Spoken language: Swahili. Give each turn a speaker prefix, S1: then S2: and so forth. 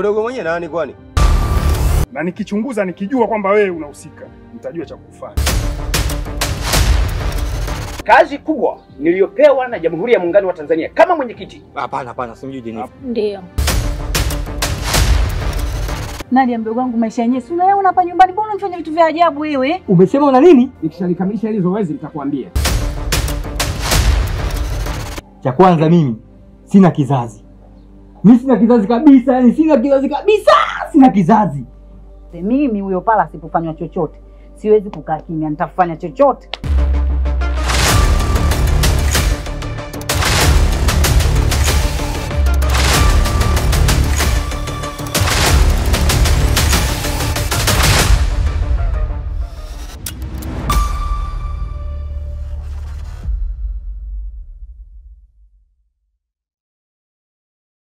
S1: Mdogo mwenyewe nani kwani?
S2: na nikichunguza nikijua kwamba wewe unahusika, nitajua cha kufanya.
S3: Kazi kubwa niliyopewa na Jamhuri ya Muungano wa Tanzania kama mwenyekiti
S1: Hapana, hapana, simjui Jenifa.
S4: Ndio.
S5: Nadia mdogo wangu, maisha yenyewe si unayaona hapa nyumbani, mbona unafanya vitu vya ajabu wewe?
S6: Umesema una nini?
S3: nikishalikamilisha hili zoezi nitakwambia.
S6: Cha kwanza mimi sina kizazi, mimi sina kizazi kabisa, yani sina kizazi kabisa, sina kizazi.
S5: Mimi huyo pala asipofanywa chochote siwezi kukaa kimya, nitafanya chochote.